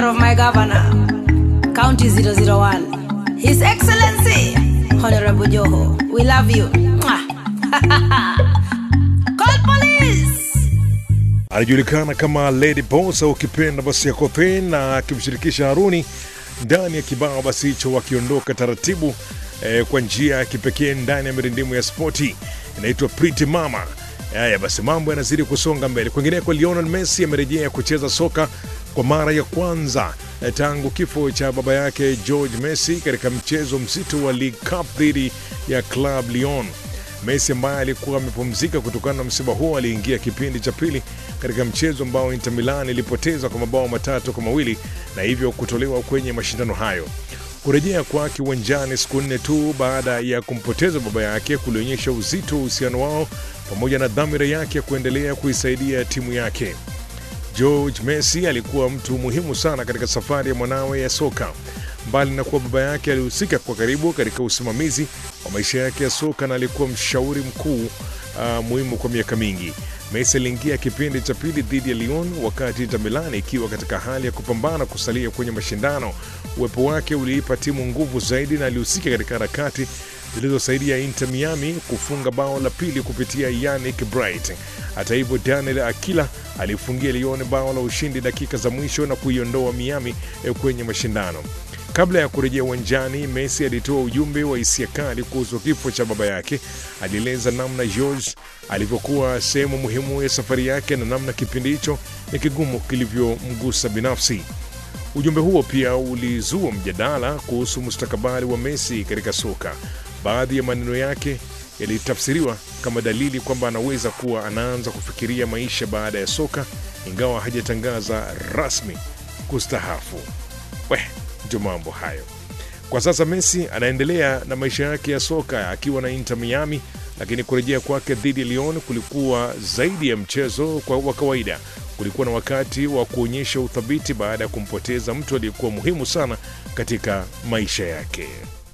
of my governor, County 001, His Excellency, Honorable Joho. We love you. Mwah. Call police! anajulikana kama Lady Boss au ukipenda basi Akothee, na akimshirikisha Haruni ndani ya kibao basi hicho, wakiondoka taratibu eh, kwa njia ya kipekee ndani ya mirindimu ya spoti inaitwa Pretty Mama. Haya basi, mambo yanazidi kusonga mbele. Kwingineko, Lionel Messi amerejea kucheza soka kwa mara ya kwanza eh, tangu kifo cha baba yake George Messi katika mchezo mzito wa League Cup dhidi ya Club Lyon. Messi ambaye alikuwa amepumzika kutokana na msiba huo aliingia kipindi cha pili katika mchezo ambao Inter Milan ilipoteza kwa mabao matatu kwa mawili na hivyo kutolewa kwenye mashindano hayo. Kurejea kwake uwanjani siku nne tu baada ya kumpoteza baba yake kulionyesha uzito wa uhusiano wao pamoja na dhamira yake ya kuendelea kuisaidia timu yake. George Messi alikuwa mtu muhimu sana katika safari ya mwanawe ya soka. Mbali na kuwa baba yake alihusika kwa karibu katika usimamizi wa maisha yake ya soka na alikuwa mshauri mkuu uh, muhimu kwa miaka mingi. Messi aliingia kipindi cha pili dhidi ya Lyon wakati Inter Milan ikiwa katika hali ya kupambana kusalia kwenye mashindano. Uwepo wake uliipa timu nguvu zaidi na alihusika katika harakati zilizosaidia Inter Miami kufunga bao la pili kupitia Yannick Bright. Hata hivyo, Daniel Akila alifungia Lyon bao la ushindi dakika za mwisho na kuiondoa Miami eh, kwenye mashindano. Kabla ya kurejea uwanjani, Messi alitoa ujumbe wa hisia kali kuhusu kifo cha baba yake. Alieleza namna George alivyokuwa sehemu muhimu ya safari yake na namna kipindi hicho ni kigumu kilivyomgusa binafsi. Ujumbe huo pia ulizua mjadala kuhusu mustakabali wa Messi katika soka. Baadhi ya maneno yake yalitafsiriwa kama dalili kwamba anaweza kuwa anaanza kufikiria maisha baada ya soka, ingawa hajatangaza rasmi kustahafu. We, ndio mambo hayo. Kwa sasa Messi anaendelea na maisha yake ya soka akiwa na Inter Miami, lakini kurejea kwake dhidi ya Lyon kulikuwa zaidi ya mchezo kwa wa kawaida. Kulikuwa na wakati wa kuonyesha uthabiti baada ya kumpoteza mtu aliyekuwa muhimu sana katika maisha yake.